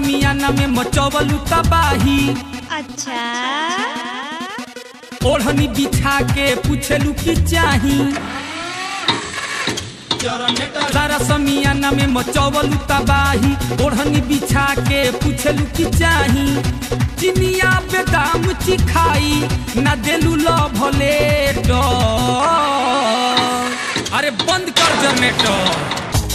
समियाना में मचवलू तबाही अच्छा ओढ़नी बिछा के पूछलू की चाही सारा समियाना में मचवलू तबाही ओढ़नी बिछा के पूछलू की चाही चिनिया बेदाम चिखाई ना देलू लो भले अरे बंद कर जनरेटर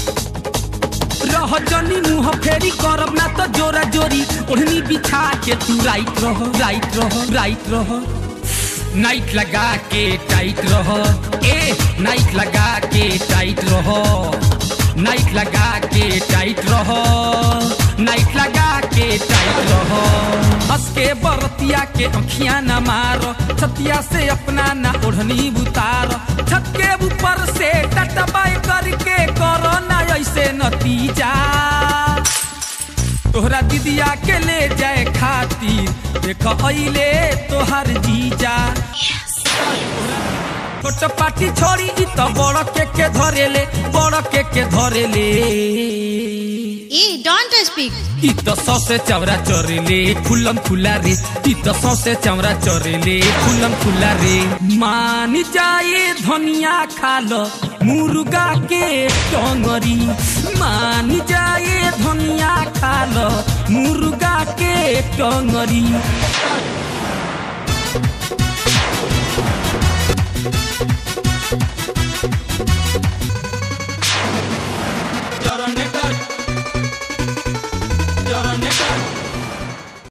रह जनी मुंह फेरी करब ना तो जोरा जोरी ओढ़नी बिछा के तू राइट रह राइट रह राइट रह नाइट लगा के टाइट रह ए नाइट लगा के टाइट रह नाइट लगा के टाइट रह नाइट लगा के टाइट रह हंस के बरतिया के अखियां न मार छतिया से अपना ना ओढ़नी उतार छत के ऊपर से टटबाई करके करो ना ऐसे नतीजा तोहरा दीदिया के ले जाए खातिर देख अइले तोहर जीजा छोट पाटी छोड़ी ई तो बड़ के के धरेले बड़ के के धरेले ए डोंट स्पीक ई तो सौसे चवरा चोरेले खुलम खुला रे ई तो सौसे चवरा चोरेले खुलम खुला रे मान जाए धनिया खा लो मुर्गा के टंगरी मान जाए धनिया खा लो मुर्गा के टंगरी